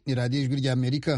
ni radiyo ijwi ry'amerika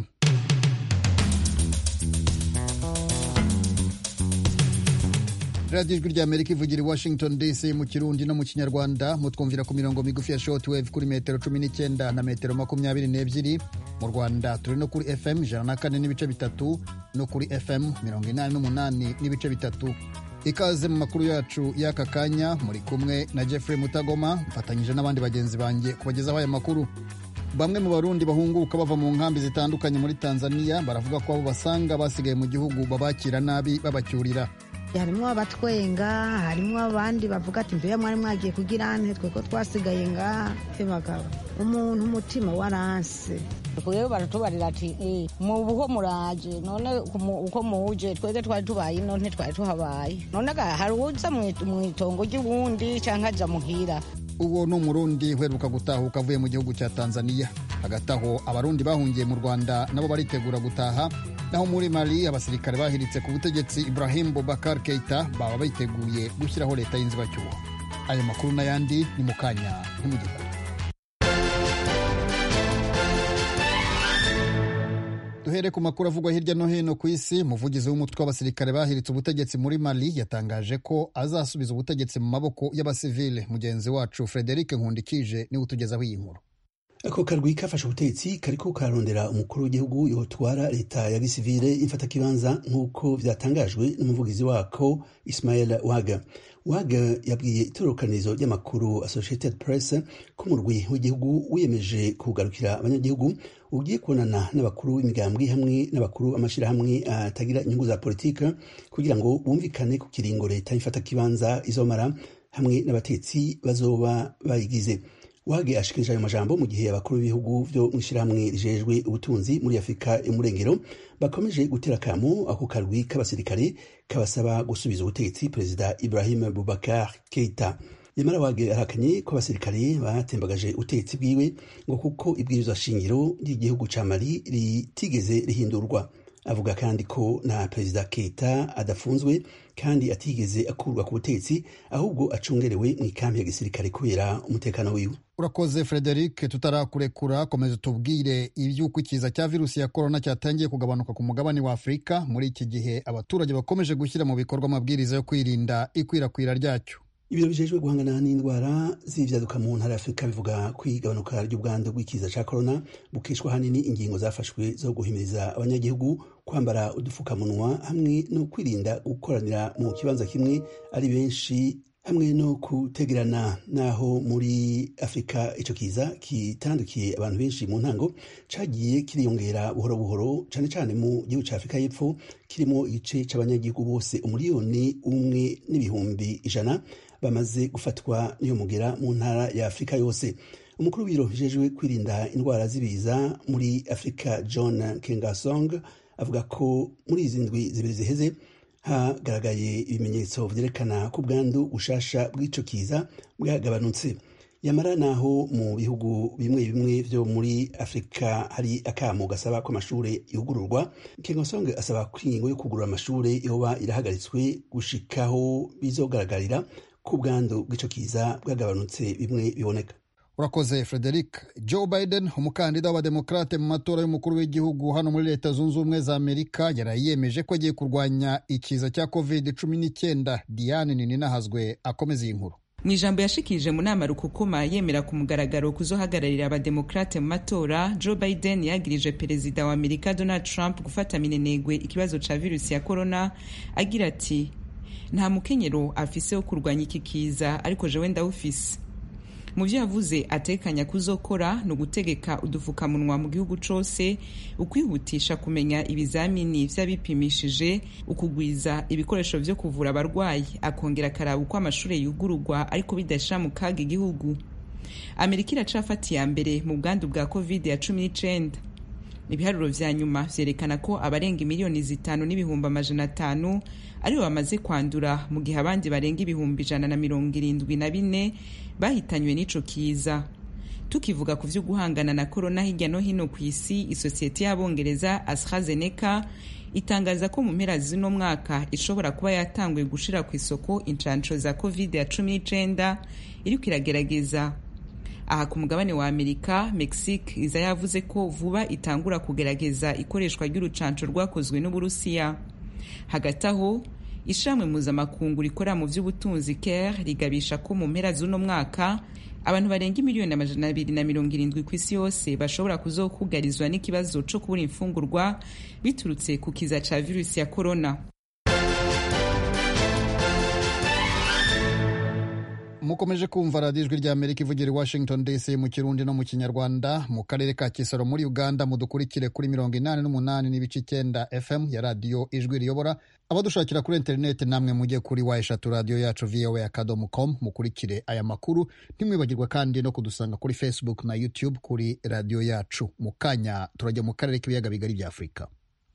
radiyo ijwi ry'amerika ivugira i washington dc mu kirundi no mu kinyarwanda mutwumvira ku mirongo migufi ya shortwave kuri metero cumi n'icyenda na metero makumyabiri n'ebyiri mu rwanda turi no kuri fm ijana na kane n'ibice bitatu no kuri fm mirongo inani n'umunani n'ibice bitatu ikaze mu makuru yacu y'aka kanya muri kumwe na jeffrey mutagoma mfatanyije n'abandi bagenzi banjye kubagezaho aya makuru bamwe mu barundi bahunguka bava mu nkambi zitandukanye muri tanzania baravuga ko abo basanga basigaye mu gihugu babakira nabi babacyurira harimo abatwenga harimo abandi bavuga ati mbere mwari mwagiye kugira nte twe ko twasigaye ngaha bagabo umuntu umutima waranse rero baratubarira ati mu buho muraje none uko muje twebwe twari tubaye ino ntitwari tuhabaye none hari uza mu itongo ry'ubundi cyangwa aja muhira uwo ni umurundi uheruka gutahuka avuye mu gihugu cya tanzania hagati aho abarundi bahungiye mu rwanda nabo baritegura gutaha naho muri mali abasirikare bahiritse ku butegetsi ibrahim bobakar keita baba biteguye gushyiraho leta y'inzibacyuho ayo makuru n'ayandi ni mu kanya ntimugikure duhere ku makuru avugwa hirya no hino ku isi umuvugizi w'umutwe w'abasirikare bahiritse ubutegetsi muri mali yatangaje ko azasubiza ubutegetsi mu maboko y'abasivile mugenzi wacu frederic nkundikije niwe utugezaho iyi nkuru ako karwi kafashe ubutegetsi kariko kararondera umukuru w'igihugu yotwara leta ya gisivile imfatakibanza nk'uko vyatangajwe n'umuvugizi wako ismael waga waga yabwiye itororokanizo ry'amakuru associated press ko umurwi w'igihugu wiyemeje kugarukira abanyagihugu ugiye kubonana n'abakuru b'imigambwe hamwe n'abakuru amashirahamwe atagira inyungu za politika kugira ngo bumvikane ku kiringo leta y'imfatakibanza izomara hamwe n'abatetsi bazoba bayigize wage ashikirije ayo majambo mu gihe abakuru b'ibihugu vyo mw'ishirahamwe rijejwe ubutunzi muri afurika y'umurengero bakomeje gutera kamo ako karwi k'abasirikare kabasaba gusubiza ubutegetsi perezida ibrahim bubakar keita yamara wage arahakanye ko abasirikare batembagaje ubutegetsi bwiwe ngo kuko ibwirizwa shingiro ry'igihugu ca mali ritigeze rihindurwa avuga kandi ko na perezida keita adafunzwe kandi atigeze akurwa ku butegetsi ahubwo acungerewe mu ikambi ya gisirikare kubera umutekano wiwe urakoze frederic tutarakurekura komeza tubwire iby'uko ikiza cya virusi ya korona cyatangiye kugabanuka ku mugabane wa afurika muri iki gihe abaturage bakomeje gushyira mu bikorwa amabwiriza yo kwirinda ikwirakwira ryacyo ibiro bijejwe guhangana n'indwara z'ivyaduka mu ntara ya afurika bivuga ko igabanuka ry'ubwandu bw'ikiza ca korona bukishwa hanini ingingo zafashwe zo guhimiriza abanyagihugu kwambara udufukamunwa hamwe no kwirinda gukoranira mu kibanza kimwe ari benshi hamwe no kutegerana naho muri afurika ico kiza kitandukiye abantu benshi mu ntango cagiye kiriyongera buhoro buhoro cane cane mu gihugu ca afurika y'epfo kirimo igice c'abanyagihugu bose umuriyoni umwe n'ibihumbi ijana bamaze gufatwa n'iyo mugera mu ntara ya afurika yose umukuru w'ibiro bijejwe kwirinda indwara z'ibiza muri afurika john kengasong avuga ko muri izi ndwi zibiri ziheze hagaragaye ibimenyetso vyerekana ko ubwandu bushasha bw'ico kiza bwagabanutse yamara naho mu bihugu bimwe bimwe vyo muri afurika hari akamo gasaba ko amashure yugururwa kengosonge asaba ko ingingo yo kugurura amashure yoba irahagaritswe gushikaho bizogaragarira ko ubwandu bw'ico kiza bwagabanutse bimwe biboneka urakoze frederic joe biden umukandida w'abademokrate mu matora y'umukuru w'igihugu hano muri leta zunze ubumwe za amerika yaraye yemeje ko agiye kurwanya ikiza cya covid cumi n'icyenda diane nininahazwe akomeza iyi nkuru mu ijambo yashikirije mu nama rukukuma yemera ku mugaragaro kuzohagararira abademokrate mu matora joe biden yagirije perezida wa amerika donald trump gufata minenegwe ikibazo ca virusi ya korona agira ati nta mukenyero afise wo kurwanya iki kiza ariko jewe ndawufise mu byo yavuze atekanya kuzokora ni ugutegeka udufukamunwa mu gihugu cose ukwihutisha kumenya ibizamini vy'abipimishije ukugwiza ibikoresho vyo kuvura abarwayi akongera akaraba uko amashure yugururwa ariko bidashira mu kaga igihugu amerika iracafata iya mbere mu bwandu bwa covid ya cumi n'icenda ibiharuro vya nyuma vyerekana ko abarenga imiliyoni zitanu n'ibihumbi amajana atanu aribo bamaze kwandura mu gihe abandi barenga ibihumbi ijana na mirongo irindwi na bine bahitanywe n'ico kiza tukivuga ku vyo guhangana na korona hirya no hino ku isi isosiyete y'abongereza astrazeneca itangaza ko mu mpera z'uno mwaka ishobora kuba yatanguye gushira ku isoko incansho za covid ya cumi n'icenda iriko iragerageza aha ku mugabane wa amerika mexique iza yavuze ko vuba itangura kugerageza ikoreshwa ry'urucanco rwakozwe n'uburusiya hagati aho ishamwe mpuzamakungu rikorera mu by'ubutunzi care rigabisha ko mu mpera z'uno mwaka abantu barenga miliyoni amajana abiri na mirongo irindwi ku isi yose bashobora kuzokugarizwa n'ikibazo co kubura imfungurwa biturutse ku kiza ca virusi ya korona mukomeje kumva radiyo ijwi ry'amerika ivugira i washington dc mu kirundi no mu kinyarwanda mu karere ka kisoro muri uganda mudukurikire kuri mirongo inani n'umunani n'ibice icyenda fm ya radiyo ijwi riyobora abadushakira kuri interineti namwe mujye kuri wa eshatu radiyo yacu voa akadomo com mukurikire aya makuru ntimwibagirwe kandi no kudusanga kuri facebook na youtube kuri radiyo yacu mu kanya turajya mu karere k'ibiyaga bigari bya afurika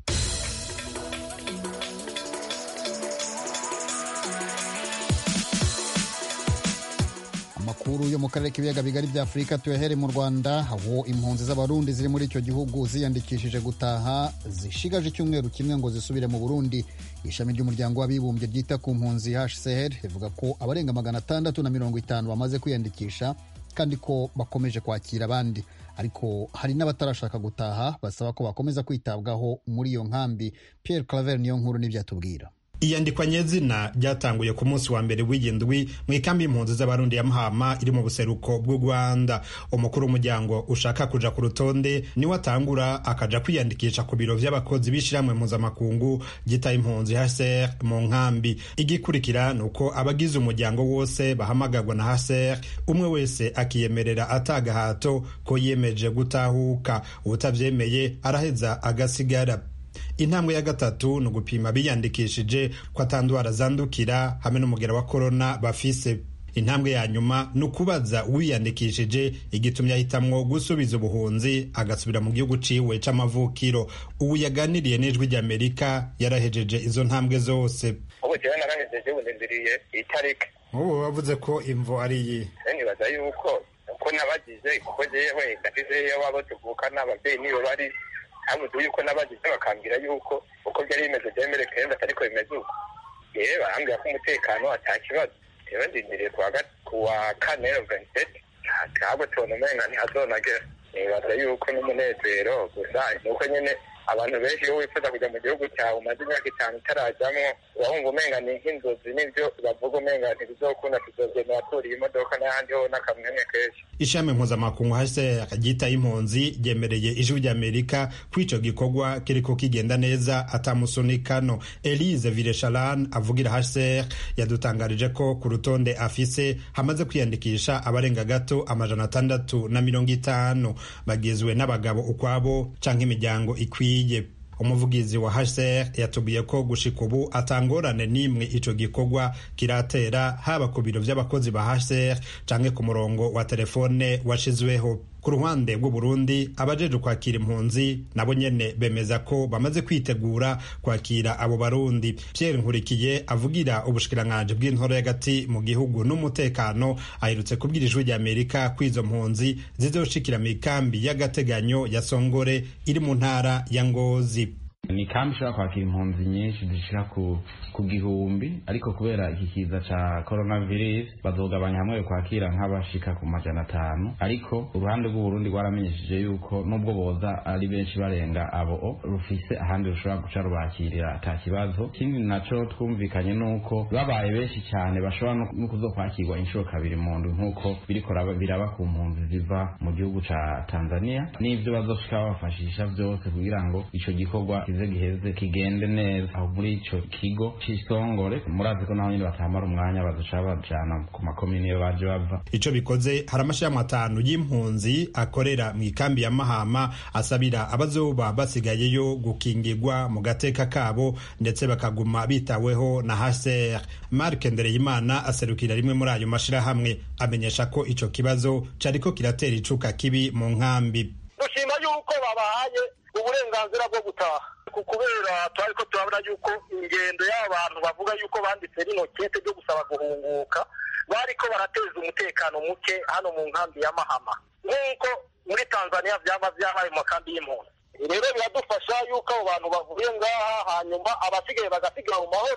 amakuru yo mu karere k'ibiyaga bigari bya afurika tuyahere mu rwanda aho impunzi z'abarundi ziri muri icyo gihugu ziyandikishije gutaha zishigaje icyumweru kimwe ngo zisubire mu burundi ishami ry'umuryango w'abibumbye ryita ku mpunzi hcr rivuga ko abarenga magana atandatu na mirongo itanu bamaze kwiyandikisha kandi ko bakomeje kwakira abandi ariko hari n'abatarashaka gutaha basaba ko bakomeza kwitabwaho muri iyo nkambi pierre claver niyo nkuru n'ibyatubwira iyandikwa nyezina ryatanguye ku munsi wa mbere w'iyindwi mu ikambi y'impunzi z'abarundi ya mahama iri mu buseruko bw'u rwanda umukuru w'umuryango ushaka kuja ku rutonde niwe atangura akaja kwiyandikisha ku biro vy'abakozi b'ishirahamwe mpuzamakungu ryita impunzi hcr mu nkambi igikurikira ni uko abagize umuryango wose bahamagarwa na hcr umwe wese akiyemerera atagahato ko yiyemeje gutahuka uwutavyemeye araheza agasigara intambwe ya gatatu ni ugupima biyandikishije ko atandwara zandukira hamwe n'umugera wa korona bafise intambwe ya nyuma ni ukubaza uwiyandikishije igitumye ahitamwo gusubiza ubuhunzi agasubira mu gihugu ciwe c'amavukiro ubu yaganiriye n'ijwi ry'amerika yarahejeje izo ntambwe zose ubu jewe narahejeje ubu ndindiriye itariki ubu bavuze ko imvo ari iyi nibaza yuko uko nabagize kuko jewe ndafizeyo wabo tuvukana abavyeyi nibo bari habuze yuko nabagize bakambwira yuko uko byari bimeze byemere kenshi atariko bimeze uko yewe barambwira ko umutekano ata kibazo rero ndindiriye kuwa kane ventiseti ntabwo tubona umenga ntihazonagera nibaza yuko n'umunezero gusa ni uko nyine abantu benshi iyo wifuza kujya mu gihugu cyawe umaze imyaka itanu utarajyamo urahumva umenga ni nk'inzozi n'ibyo bavuga umenga ntibizokunda tuzogenda baturiye imodoka n'ahandi ho n'akamwemwe kenshi ishami mpuzamakungu hcr ryitaye impunzi ryemereye ijwi ry'amerika ko ico gikorwa kiriko kigenda neza atamusunikano elise viresharan avugira hcr yadutangarije ko ku rutonde afise hamaze kwiyandikisha abarenga gato amajana atandatu na mirongo itanu bagizwe n'abagabo ukwabo canke imiryango ikwiye umuvugizi wa hcr yatubwiye ko gushika ubu atangorane n'imwe ico gikorwa kiratera haba ku biro vy'abakozi ba hcr canke ku murongo wa telefone washizweho ku ruhande rw'uburundi abajeje kwakira impunzi nabo nyene bemeza ko bamaze kwitegura kwakira abo barundi pierre nkurikiye avugira ubushikiranganji bw'intoro y'agati mu gihugu n'umutekano aherutse kubwira ijwi rya amerika ko izo mpunzi zizoshikira mu ikambi y'agateganyo ya songore iri mu ntara ya ngozi ni kambi ishobora kwakira impunzi nyinshi zishika ku ku gihumbi ariko kubera iki kiza ca coronavirus bazogabanya hamwe kwakira nk'abashika ku majana atanu ariko uruhande rw'uburundi rwaramenyesheje yuko nubwo boza ari benshi barenga abo rufise ahandi rushobora guca rubakirira ata kibazo ikindi naco twumvikanye nuko babaye benshi cyane bashobora no kuzokwakirwa inshuro kabiri mu ndwi nk'uko biriko biraba ku mpunzi ziva mu gihugu ca tanzania n'ivyo bazoshika babafashisha vyose kugira ngo ico gikorwa kize giheze kigende neza aho muri ico kigo c'isongore murazi ko naho nyine batamara umwanya bazoca bajana ku makomini iyo baje bava ico bikoze hari amashirahamwe atanu y'impunzi akorera mu ikambi ya mahama asabira abazoba basigayeyo gukingirwa mu gateka kabo ndetse bakaguma bitaweho na hcr mark ndereyimana aserukira rimwe muri ayo mashirahamwe amenyesha ko ico kibazo cariko kiratera icuka kibi mu nkambi dushima yuko babahaye uburenganzira bwo gutaha kubera twari ko turabona yuko ingendo y'abantu bavuga yuko banditse rino kete ryo gusaba guhunguka bariko barateza umutekano muke hano mu nkambi ya mahama nk'uko muri tanzania vyaba vyabaye mu makambi y'impunzi rero biradufasha yuko abo bantu bavuye ngaha hanyuma abasigaye bagasigara mu mahoro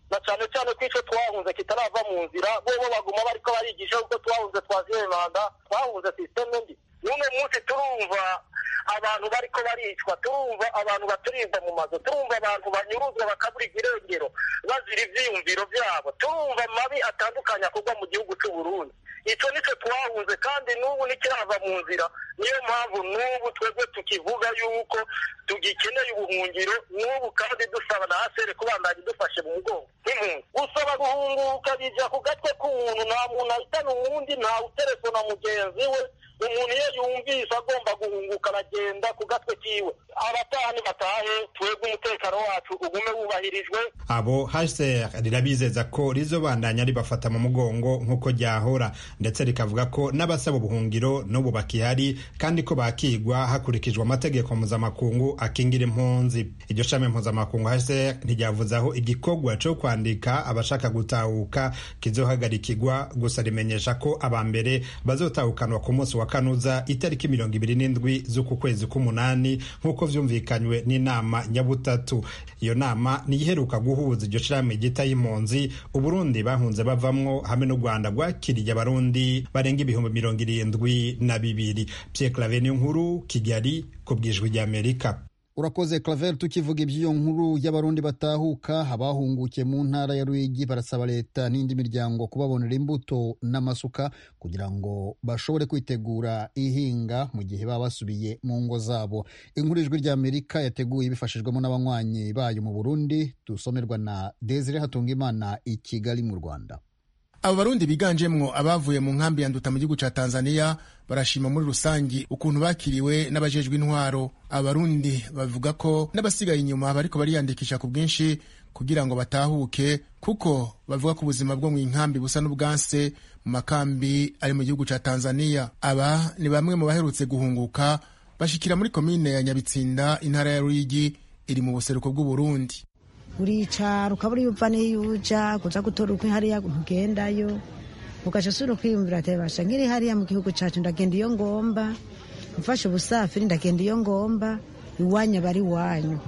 na cyane cyane ko icyo twahunze kitarava mu nzira bobo baguma bariko barigisha kuko twahunze twaziye manda twahunze sisiteme mbi n'uno munsi turumva abantu bariko baricwa turumva abantu baturimba mu mazu turumva abantu banyuruzwa bakabura irengero bazira ivyiyumviro vyabo turumva amabi atandukanye akorwa mu gihugu c'u Burundi ico nico twahunze kandi n'ubu nikirava mu nzira niyo mpamvu n'ubu twebwe tukivuga yuko tugikeneye ubuhungiro n'ubu kandi dusaba na asere kubandanya idufashe mu mugongo nk'impunzi gusaba guhunguka bija ku gatwe k'umuntu nta muntu ahitana uwundi ntawe uterefona mugenzi we umuntu iyo yumvise agomba guhunguka aragenda ku gatwe kiwe abataha nibatahe twebwe umutekano wacu ugume wubahirijwe abo hcr rirabizeza ko rizobandanya ribafata mu mugongo nk'uko ryahora ndetse rikavuga ko n'abasaba ubuhungiro n'ubu bakihari kandi ko bakigwa hakurikijwe amategeko mpuzamakungu akingira impunzi iryo shami mpuzamakungu hcr ntiryavuze aho igikorwa co kwandika abashaka gutahuka kizohagarikirwa gusa rimenyesha ko aba mbere bazotahukanwa ku munsi wa kanuza itariki mirongo ibiri n'indwi z'uku kwezi k'umunani nk'uko vyumvikanywe n'inama nyabutatu iyo nama niyiheruka guhuza iryo shirahamwe ryita y'impunzi uburundi bahunze bavamwo hamwe n'u rwanda rwakiriye abarundi barenga ibihumbi mirongo irindwi na bibiri pierre clave niyo nkuru kigali ku bwijwi ry'amerika urakoze claver tukivuga iby'iyo nkuru y'abarundi batahuka abahungukiye mu ntara ya ruyigi barasaba leta n'indi miryango kubabonera imbuto n'amasuka kugira ngo bashobore kwitegura ihinga mu gihe baba basubiye mu ngo zabo inkuru ijwi ry'amerika yateguye bifashijwemo n'abanywanyi bayo mu burundi dusomerwa na desire hatungimana i kigali mu rwanda abo barundi biganjemwo abavuye mu nkambi ya nduta mu gihugu ca tanzania barashima muri rusangi ukuntu bakiriwe n'abajejwe intwaro abarundi bavuga ko n'abasigaye inyuma bariko bariyandikisha ku bwinshi kugira ngo batahuke kuko bavuga ko ubuzima bwo mu nkambi busa n'ubwanse mu makambi ari mu gihugu ca tanzania aba ni bamwe mu baherutse guhunguka bashikira muri komine ya nyabitsinda intara ya ruyigi iri mu buseruko bw'uburundi uricara ukabura iyo uva n'iyo uja kuza gutora ukwi hariya ntugendayo ugaca usubira kwiyumvira ati basha nkiri hariya mu gihugu cacu ndagenda iyo ngomba mfashe ubusafiri ndagenda iyo ngomba iwanyu aba ari iwanyu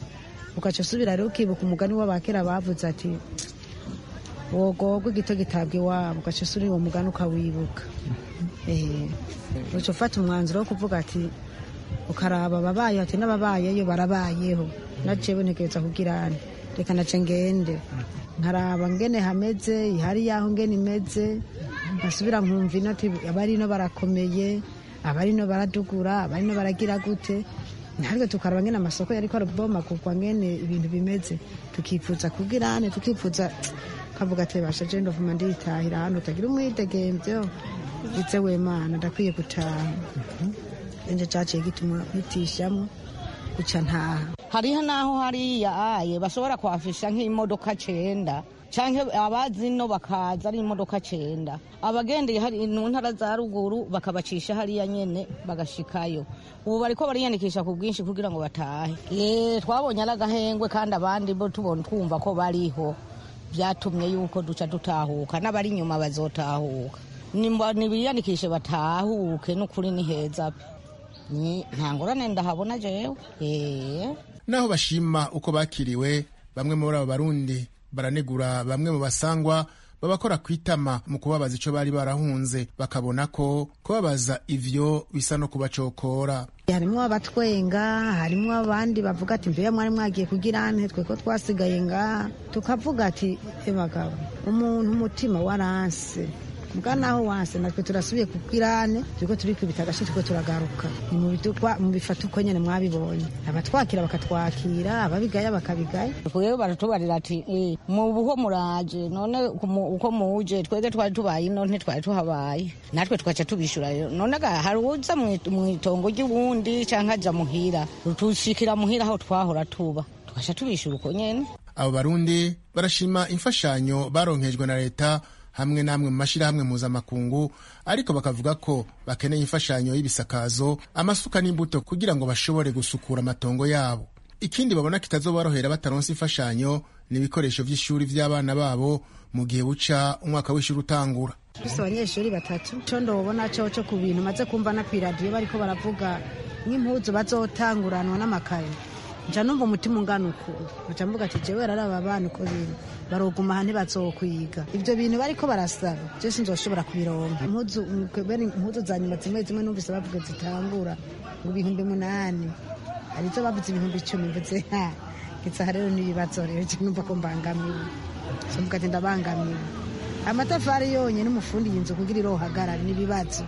ugaca usubira rero ukibuka umugani w'abakera bavuze ati wogogwa igito gitabwa iwabo ugaca usubira uwo mugani ukawibuka uca ufata umwanzuro wo kuvuga ati ukaraba ababayeho ati n'ababayeyo barabayeho na jewe ntegereza kugirane reka nace ngende nkaraba ngene hameze ihari yaho ngene imeze nkasubira nkumva ino ati abarino barakomeye abarino baradugura abarino baragira gute ariko tukaraba ngene amasoko yariko arabomagurwa ngene ibintu bimeze tukifuza kugirane tukifuza kavuga ati basha je ndovuma nditahira hano utagira umwidegemvyo ize wemana ndakwiye gutaha enje caciye gituma nitishamo guca ntaha hariho n'aho hariya aye bashobora kwafisha nk'imodoka cenda canke abazi no bakaza ari imodoka cenda abagendeye hari mu ntara za ruguru bakabacisha hariya nyene bagashikayo ubu bariko bariyandikisha ku bwinshi kugira ngo batahe ye twabonye ari agahengwe kandi abandi bo tubona twumva ko bariho vyatumye yuko duca dutahuka n'abari inyuma bazotahuka nibiyandikishe batahuke n'ukuri ni heza pe nta ngorane ndahabona jewe naho bashima uko bakiriwe bamwe muri abo barundi baranegura bamwe mu basangwa babakora ku itama mu kubabaza ico bari barahunze bakabona ko kubabaza ivyo bisa no kubacokora harimwo abatwenga harimwo abandi bavuga ati mbeya mwari mwagiye kugira nte twe ko twasigaye ngaha tukavuga ati ebagabo umuntu umutima waranse mbwa naho wanse natwe turasubiye kubwirane turiko turikubita agace turiko turagaruka ni mu bifata uko nyene mwabibonye abatwakira bakatwakira ababigaya bakabigaya twebwe baratubarira ati mu buho muraje none uko muje twebwe twari tubaye ino ntitwari tuhabaye natwe tugaca tubishura none ga hari uza mw'itongo ry'ubundi canke aja muhira tushikira muhira aho twahora tuba tugaca tubishura uko nyene abo barundi barashima imfashanyo baronkejwe na leta hamwe n'amwe mu mashyirahamwe mpuzamakungu ariko bakavuga ko bakeneye imfashanyo y'ibisakazo amasuka n'imbuto kugira ngo bashobore gusukura amatongo yabo ikindi babona kitazoborohera bataronse imfashanyo ni ibikoresho by'ishuri by'abana babo mu gihe buca umwaka w'ishuri utangura dufite abanyeshuri batatu cyo ndobona cyo cyo ku bintu maze kumva na ku iradiyo bariko baravuga nk'impuzu bazotanguranwa n'amakaye nca numva umutima ungana ukuntu nca mvuga ati jewe raraba abana uko biri baroguma aha ntibazokwiga ibyo bintu bariko barasaba je sinzoshobora kubironka impuzu bene impuzu za nyuma zimwe zimwe numvise bavuga zitangura ngo ibihumbi munani harizo bavuze ibihumbi icumi mvuze ha gitsaha rero n'ibibazo rero je numva ko mbangamiwe somvuga ati ndabangamiwe amatafari yonyine umufundi yinzu kugira irohagarara n'ibibazo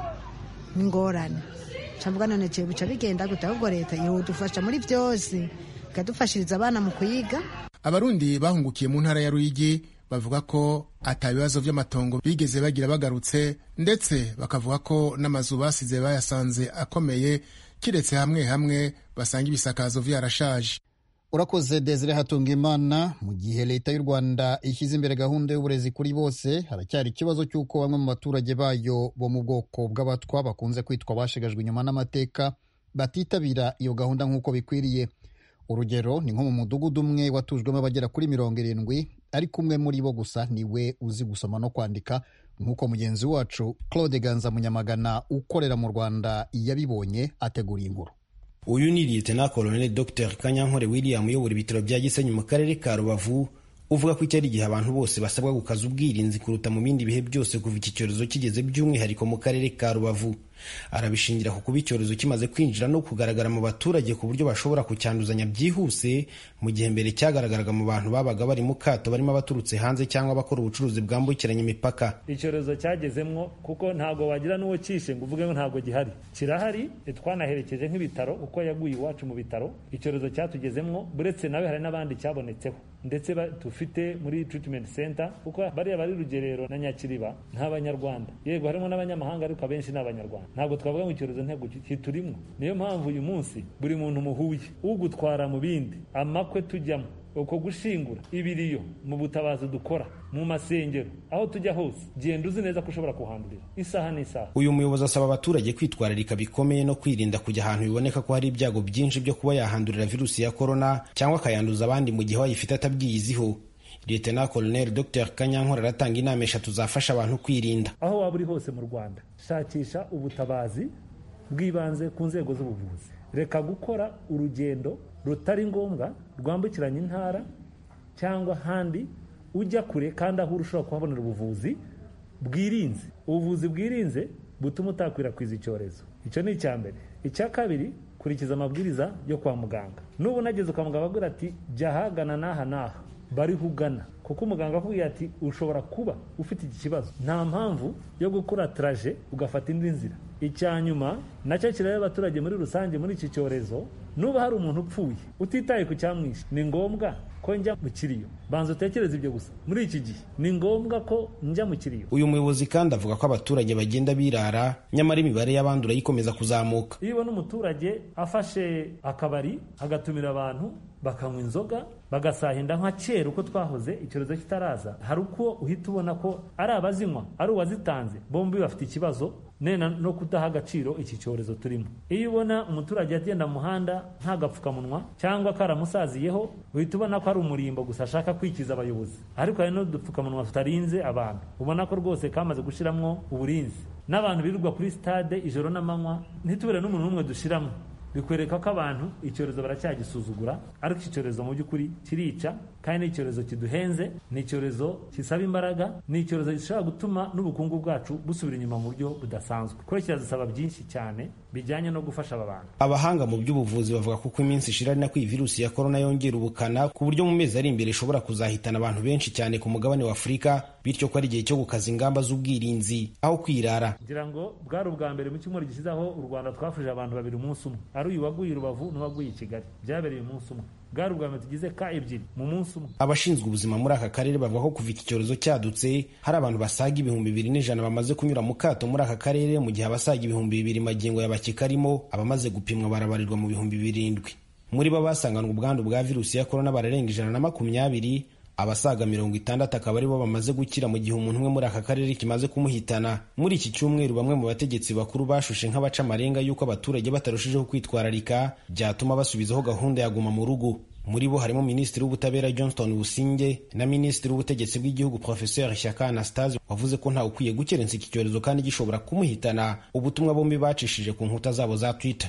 n'ingorane camvuga none jewe bica bigenda gute ahubwo leta yodufasha muri byose ikadufashiriza abana mu kuyiga abarundi bahungukiye mu ntara ya ruyigi bavuga ko ata bibazo vy'amatongo bigeze bagira bagarutse ndetse bakavuga ko n'amazu basize bayasanze akomeye kiretse hamwe hamwe basanga ibisakazo vyarashaje urakoze desire hatunga imana mu gihe leta y'u rwanda ishyize imbere gahunda y'uburezi kuri bose haracyari ikibazo cy'uko bamwe mu baturage bayo bo mu bwoko bw'abatwa bakunze kwitwa bashegajwe inyuma n'amateka batitabira iyo gahunda nk'uko bikwiriye urugero ni nko mu mudugudu umwe watujwemo abagera kuri mirongo irindwi ariko umwe muri bo gusa niwe uzi gusoma no kwandika nk'uko mugenzi wacu claude ganza munyamagana ukorera mu rwanda yabibonye ategura inkuru uyu ni liyetena koloneli dr kanyankore william uyobora ibitaro bya gisenyi mu karere ka rubavu uvuga ko iki ari igihe abantu bose basabwa gukaza ubwirinzi kuruta mu bindi bihe byose kuva iki cyorezo kigeze by'umwihariko mu karere ka rubavu arabishingira ku kuba icyorezo kimaze kwinjira no kugaragara mu baturage ku buryo bashobora kucyanduzanya byihuse mu gihe mbere cyagaragaraga mu bantu babaga bari mu kato barimo abaturutse hanze cyangwa abakora ubucuruzi bwambukiranya imipaka icyorezo cyagezemwo kuko ntabwo wagira n'uwo cyishe ngo uvuge ngo ntabwo gihari kirahari twanaherekeje nk'ibitaro uko yaguye iwacu mu bitaro icyorezo cyatugezemwo buretse nawe hari n'abandi cyabonetseho ndetse dufite muri treatment center kuko bariya bari rugerero na nyakiriba nta banyarwanda yego harimo n'abanyamahanga ariko abenshi ni abanyarwanda ntabwo twavuga ngo icyorezo ntego kiturimo niyo mpamvu uyu munsi buri muntu muhuye ugutwara mu bindi amakwe tujyamo uko gushingura ibiriyo mu butabazi dukora mu masengero aho tujya hose genda uzi neza ko ushobora kuhandurira isaha n'isaha uyu muyobozi asaba abaturage kwitwararika bikomeye no kwirinda kujya ahantu biboneka ko hari ibyago byinshi byo kuba yahandurira virusi ya korona cyangwa akayanduza abandi mu gihe wayifite atabyiyiziho Lieutenant Colonel Dr Kanyankore aratanga inama eshatu zafasha abantu kwirinda aho waba uri hose mu Rwanda shakisha ubutabazi bw'ibanze ku nzego z'ubuvuzi reka gukora urugendo rutari ngombwa rwambukiranya intara cyangwa ahandi ujya kure kandi aho ushobora kuhabonera ubuvuzi bwirinze ubuvuzi bwirinze butuma utakwirakwiza icyorezo icyo ni icya mbere icya kabiri kurikiza amabwiriza yo kwa muganga n'ubu unageze kwa muganga agira ati jya ahagana n'aha n'aha bari kugana kuko umuganga akubwiye ati ushobora kuba ufite iki kibazo nta mpamvu yo gukora taraje ugafata indi nzira icya nyuma nacyo kireba abaturage muri rusange muri iki cyorezo nuba hari umuntu upfuye utitaye ku cyamwishe ni ngombwa ko njya mu kiriyo banza utekereze ibyo gusa muri iki gihe ni ngombwa ko njya mu kiriyo uyu muyobozi kandi avuga ko abaturage bagenda birara nyamara imibare y'abandura yikomeza kuzamuka iyo ubona umuturage afashe akabari agatumira abantu bakanywa inzoga bagasahinda nka kera uko twahoze icyorezo kitaraza hari uko uhita ubona ko ari abazinywa ari uwazitanze bombi bafite ikibazo nena no kudaha agaciro iki cyorezo turimo iyo ubona umuturage agenda mu muhanda nta gapfukamunwa cyangwa karamusaziyeho uhita ubona ko ari umurimbo gusa ashaka kwikiza abayobozi ariko hari n'udupfukamunwa tutarinze abantu ubona ko rwose kamaze gushyiramo uburinzi n'abantu birirwa kuri stade ijoro n'amanywa ntitubure n'umuntu n'umwe dushyiramo bikwereka ko abantu icyorezo baracyagisuzugura ariko iki cyorezo mu by'ukuri kirica kandi ni icyorezo kiduhenze ni icyorezo kisaba imbaraga ni icyorezo gishobora gutuma n'ubukungu bwacu busubira inyuma mu buryo budasanzwe kuko kiradusaba byinshi cyane bijyanye no gufasha aba bantu abahanga mu by'ubuvuzi bavuga ko uko iminsi ishira ari nako iyi virusi ya korona yongera ubukana ku buryo mu mezi ari imbere ishobora kuzahitana abantu benshi cyane ku mugabane wa afurika bityo ko ari igihe cyo gukaza ingamba z'ubwirinzi aho kwirara ngira ngo bwari ubwa mbere mu cyumweru gishize aho u rwanda twafuje abantu babiri umunsi umwe ari uyu waguye i rubavu n'uwaguye i kigali byabereye umunsi umwe bwari ubwa mbere tugize ka ebyiri mu munsi umwe abashinzwe ubuzima muri aka karere bavuga ko kuva iki cyorezo cyadutse hari abantu basaga ibihumbi bibiri n'ijana bamaze kunyura mu kato muri aka karere mu gihe abasaga ibihumbi bibiri magingo yabakikarimo abamaze gupimwa barabarirwa mu bihumbi birindwi muri bo basanganwe ubwandu bwa virusi ya korona bararenga ijana na makumyabiri abasaga mirongo itandatu akaba aribo bamaze gukira mu gihe umuntu umwe muri aka karere kimaze kumuhitana muri iki cyumweru bamwe mu bategetsi bakuru bashushe nk'abaca amarenga y'uko abaturage batarushijeho kwitwararika byatuma basubizaho gahunda ya guma mu rugo muri bo harimo minisitiri w'ubutabera johnston businge na minisitiri w'ubutegetsi bw'igihugu professeur shyaka anastase wavuze ko ntawe ukwiye gukerensa iki cyorezo kandi gishobora kumuhitana ubutumwa bombi bacishije ku nkuta zabo za twitter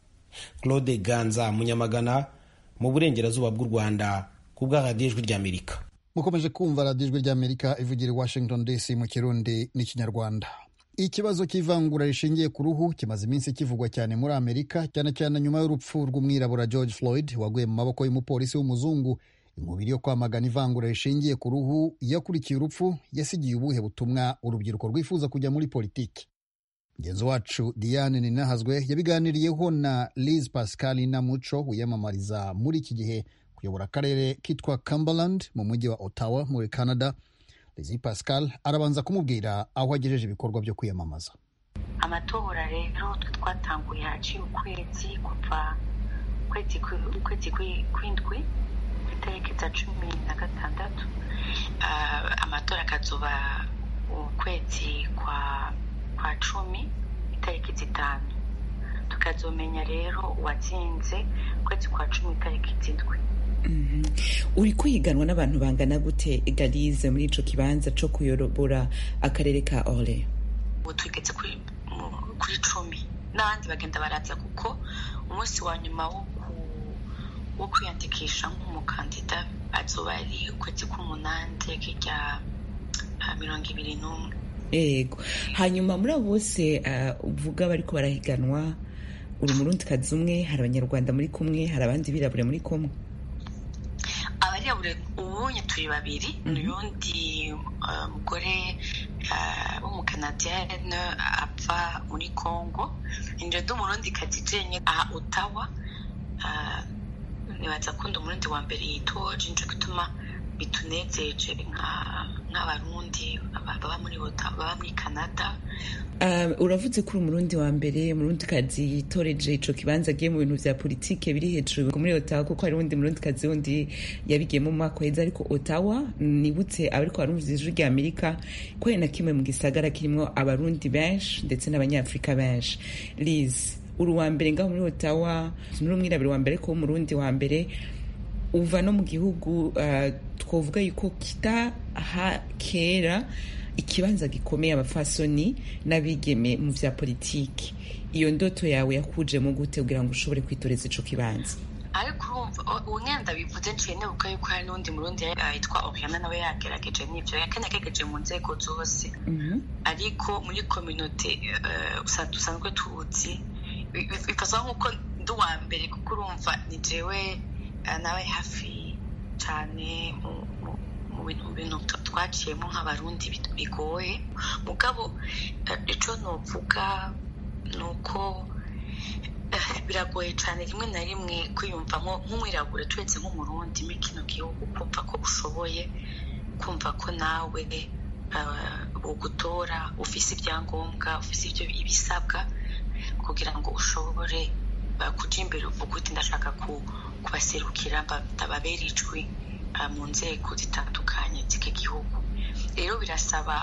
claude ganza munyamagana mu burengerazuba bw'u rwanda ku bwa radiyo ijwi ry'amerika mukomeje kumva radiyo ijwi ry'amerika ivugira i washington dc mu kirundi n'ikinyarwanda ikibazo cy'ivangura rishingiye ku ruhu kimaze iminsi kivugwa cyane muri amerika cyane cyane nyuma y'urupfu rw'umwirabura george floyd waguye mu maboko y'umupolisi w'umuzungu inkubiri yo kwamagana ivangura rishingiye ku ruhu yakurikiye urupfu yasigiye ubuhe butumwa urubyiruko rwifuza kujya muri politiki mugenzi wacu diane ninahazwe yabiganiriyeho na liz pascal namuco wiyamamariza muri iki gihe kuyobora akarere kitwa cumberland mu mujyi wa ottawa muri canada liz pascal arabanza kumubwira aho agejeje ibikorwa byo kwiyamamaza amatora rero twatanguye haciye ukwezi kuva ukwezi kw'indwi itariki za cumi na gatandatu amatora akazuba ukwezi kwa kwa cumi itariki zitanu tukazomenya rero uwatsinze ukwezi kwa cumi itariki zindwi uri kwiganwa n'abantu bangana gute garize muri ico kibanza co kuyobora akarere ka ore ubu tugeze kuri cumi n'abandi bagenda baraza kuko umunsi wa nyuma wo kwiyandikisha nk'umukandida azoba ari ukwezi k'umunani tariki rya mirongo ibiri n'umwe yego hanyuma muri abo bose uvuga bariko barahiganwa uri umurundikazi umwe hari abanyarwanda muri kumwe hari abandi birabure muri kumwe abarirabure ubunye turi babiri n'uyundi mugore w'umukanadiyane apfa muri congo injira ndi umurundikazi jenye aha utawa nibaza kunda umurundi wa mbere yitoje nico gituma bitunezeje nk'abarundi baba muri baba muri canada uravuze ko uri umurundi wa mbere umurundikazi yitoreje ico kibanza agiye mu bintu vya politike biri hejuru muri otawa kuko hari uwundi murundikazi wundi yabigiyemo mu mwaka weza ariko otawa nibutse abariko barumviza ijwi rya amerika ko hari na kimwe mu gisagara kirimwo abarundi benshi ndetse n'abanyafurika benshi liz uri uwa mbere ngaho muri otawa muri umwirabure wa mbere ko umurundi wa mbere uva no mu gihugu twavuga yuko kitaha kera ikibanza gikomeye abafasoni n'abigeme mu vya politiki iyo ndoto yawe yakujemo gute kugira ngo ushobore kwitoreza ico kibanza ariko urumva unyenda bivuze nciye nibuka yuko hari n'undi murundi yitwa oriana nawe yagerageje n'ivyo yakanagerageje mu nzego zose ariko muri kominote dusanzwe tuzi bikasa nk'uko ndi uwa mbere kuko urumva ni jewe nawe hafi cyane mu bintu twaciyemo nk'abarundi bigoye mugabo icyo nuvuga ni uko biragoye cyane rimwe na rimwe kwiyumvamo nk'umwirabure turetse nk'umurundi muri kino gihugu kumva ko ushoboye kumva ko nawe ugutora ufise ibyangombwa ufise ibyo ibisabwa kugira ngo ushobore kuja imbere uvuga uti ndashaka kubaserukira ndababera ijwi mu nzego zitandukanye z'iki gihugu rero birasaba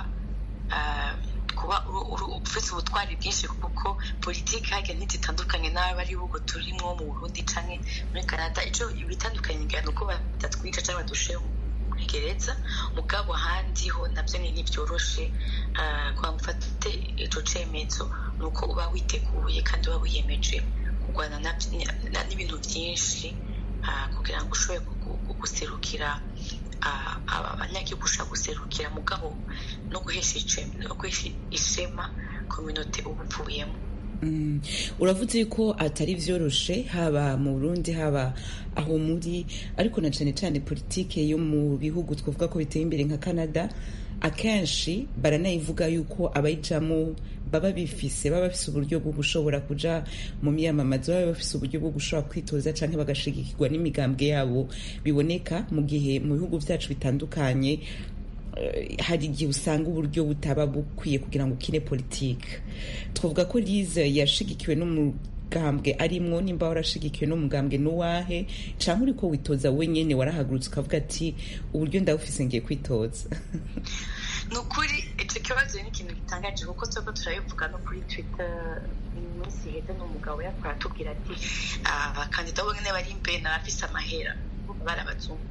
kuba ufite ubutwari bwinshi kuko politiki hajya ntizitandukanye n'abo ari bugo turimo mu burundi canke muri canada ico bitandukanye ingana uko batatwica canke badushe gereza mugabo ahandi ho navyo ni ntibyoroshe kwa mufate ico cemezo ni uko uba witeguye kandi uba wiyemeje kurwana n'ibintu byinshi kugira ngo ushobore guserukira abanyagihugu ushaka guserukira mugabo no guhesha ishema kominote uba uvuyemo uravuze ko atari vyoroshe haba mu burundi haba aho muri ariko na cane cane politike yo mu bihugu twavuga ko biteye imbere nka canada akenshi baranayivuga yuko abayijamo baba bifise baba bafise uburyo bwo gushobora kuja mu myamamazo baba bafise uburyo bwo gushobora kwitoza canke bagashigikirwa n'imigambwe yabo biboneka mu gihe mu bihugu vyacu bitandukanye hari igihe usanga uburyo butaba bukwiye kugira ngo ukine politike twavuga ko lize yashigikiwe n'umugambwe arimwo nimba warashigikiwe n'umugambwe n'uwahe canke uriko witoza wenyene warahagurutse ukavuga ati uburyo ndabufise ngiye kwitoza ni ukuri icyo kibazo ni ikintu gitangaje kuko tuba turabivuga no kuri twitter iminsi iheze n'umugabo yakora atubwira ati abakandida bonyine bari imbere n'abafise amahera bari abazungu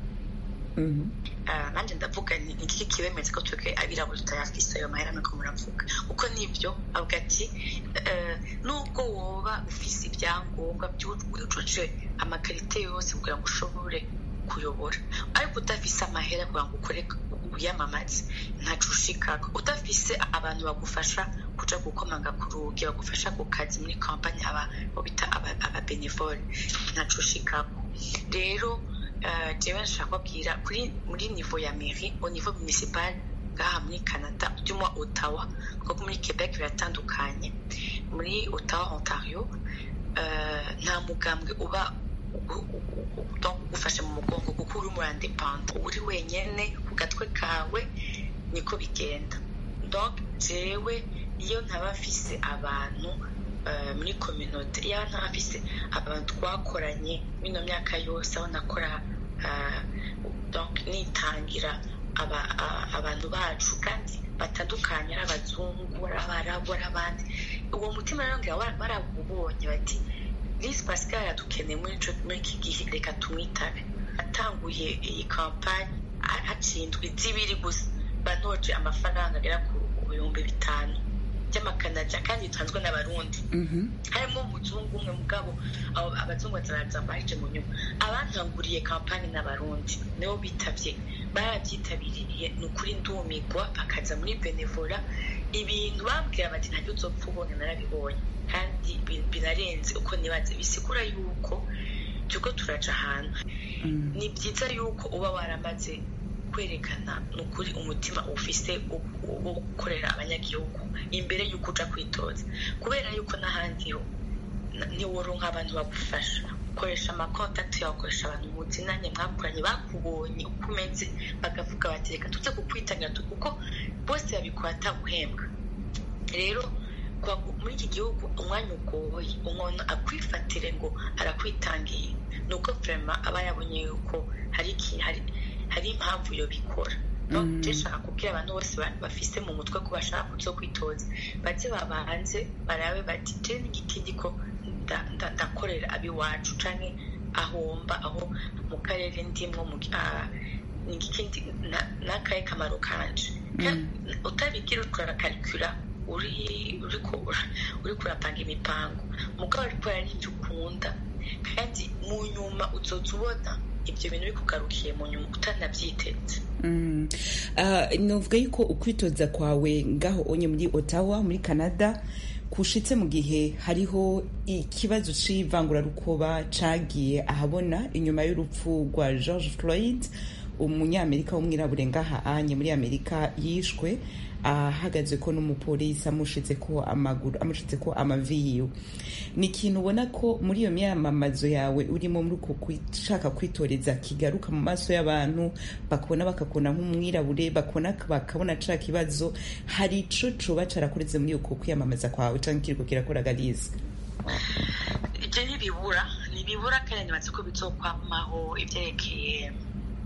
nanjye ndavuga ni iki kibemeza ko twebwe abirabura tutayafise ayo mahera nuko muravuga kuko nibyo avuga ati nubwo woba ufise ibyangombwa byujuje amakarite yose kugira ngo ushobore kuyobora ariko udafise amahera kugira ngo ukore wiyamamaze ntaco ushikako udafise abantu bagufasha kuja gukomanga ku rugi bagufasha ku kazi muri kampani aba bita ababenevole ntaco ushikako rero jewe nshaka kubwira kuri muri niveau ya mairie au niveau municipal ngaha muri canada by'umwa ottawa kuko muri quebec biratandukanye muri ottawa ontario nta mugambwe uba ugufashe mu mugongo kuko uri muri independant uri wenyene ku gatwe kawe niko bigenda donc jewe iyo ntaba mfise abantu muri communauté iyo ntaba mfise abantu twakoranye mino myaka yose aho nakora donc nitangira abantu bacu kandi batandukanye ari abazungu ari abarabu ari abandi uwo mutima rero ngira barawubonye bati lise pascal yadukeneye muri iki gihe reka tumwitabe atanguye iyi kampani haciye indwi zibiri gusa banoje amafaranga agera ku bihumbi bitanu by'amakanada kandi bitanzwe n'abarundi harimo umuzungu umwe mugabo abazungu bataraza baje mu nyuma abantanguriye kampani n'abarundi nibo bitavye barabyitabiriye ni ukuri ndumigwa bakaza muri benevora ibintu bambwira bati ntabyo uzopfa ubonye narabibonye kandi binarenze uko nibaze bisigura yuko turiko turaja ahantu ni byiza yuko uba waramaze kwerekana ni ukuri umutima ufise wo gukorera abanyagihugu imbere y'uko uja kwitoza kubera yuko n'ahandi ho ntiworonka abantu bagufasha ukoresha amakontakiti yawe ukoresha abantu muzinanye mwakoranye bakubonye uko umeze bakavuga bati reka tuze kukwitangira kuko bose babikora ataguhembwa rero muri iki gihugu umwanya ugoye umuntu akwifatire ngo arakwitangiye ni uko vrema aba yabonye yuko hari hari impamvu yo bikora ndashaka kubwira abantu bose bafise mu mutwe ko bashaka kuzo kwitoza baze babanze barabe bati je n'igiti ndiko ndakorera abiwacu canke ahomba aho mu karere ndimwo n'ikindi n'akahe kamaro kanje utabigira ukarakarikura uri uri kurapanga imipango mugabo ariko n'ibyo ukunda kandi mu nyuma uzoza ubona ibyo bintu bikugarukiye mu nyuma utanabyitetse novuga yuko ukwitoza kwawe ngaho onye muri otawa muri canada kushitse mu gihe hariho ikibazo c'ivangurarukoba cagiye ahabona inyuma y'urupfu rwa george floyd umunyamerika w'umwirabure ngaha anye muri amerika yishwe ahagaze ko n'umupolisi amushitse ko amaguru amushitse ko amavi yiwe ni ikintu ubona ko muri iyo myamamazo yawe urimo muri uko gushaka kwitoreza kigaruka mu maso y'abantu bakabona bakakubona nk'umwirabure bakabona bakabona ca kibazo hari ico coba carakureze muri uko kwiyamamaza kwawe canke kiriko kirakora galize ibyo ntibibura ntibibura kandi nibaze ko bizokwamaho ivyerekeye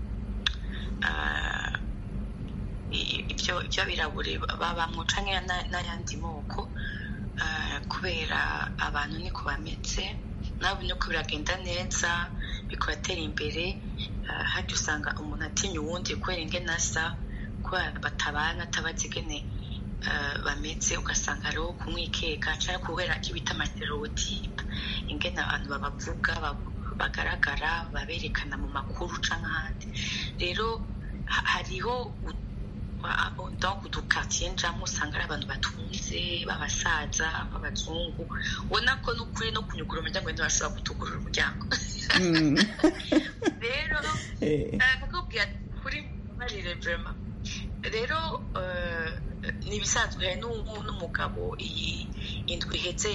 ibyo by'abirabure babamwo canke n'ayandi moko kubera abantu niko bameze nabo niko biragenda neza bikuratera imbere hajya usanga umuntu atinya uwundi kubera ingene asa kubera batabana atabazi ingene bameze ugasanga hariho kumwikeka cyangwa kubera icyo bita amastereotipe ingene abantu babavuga bagaragara baberekana mu makuru cyangwa ahandi rero hariho donc udukatiye njamo usanga ari abantu batunze b'abasaza b'abazungu ubona ko n'ukuri no kunyugura umuryango ntibashobora kutugurura umuryango rero nakakubwira kuri marire vrema rero ni ibisanzwe hari n'umugabo iyi indwi iheze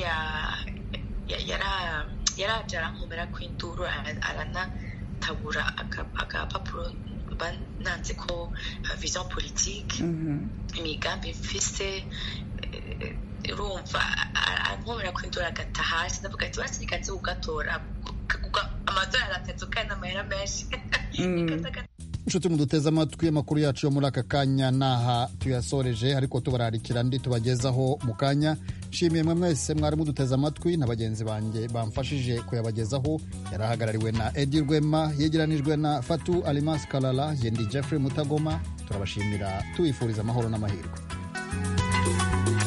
yaraje arankomera ko induru aranatabura agapapuro bananze ko vision politique imigambi mfise urumva ankomera ko induru agata hasi ndavuga ati basi reka nze kugatora amadolari atatu kandi amahera menshi inshuti muduteze amatwi amakuru yacu yo muri aka kanya naha tuyasoreje ariko tubararikira andi tubagezaho mu kanya nshimiye mwe mwese mwari muduteze amatwi na bagenzi banjye bamfashije kuyabagezaho yari ahagarariwe na edi rwema yegeranijwe na fatu alimas karara yendi jeffrey mutagoma turabashimira tubifuriza amahoro n'amahirwe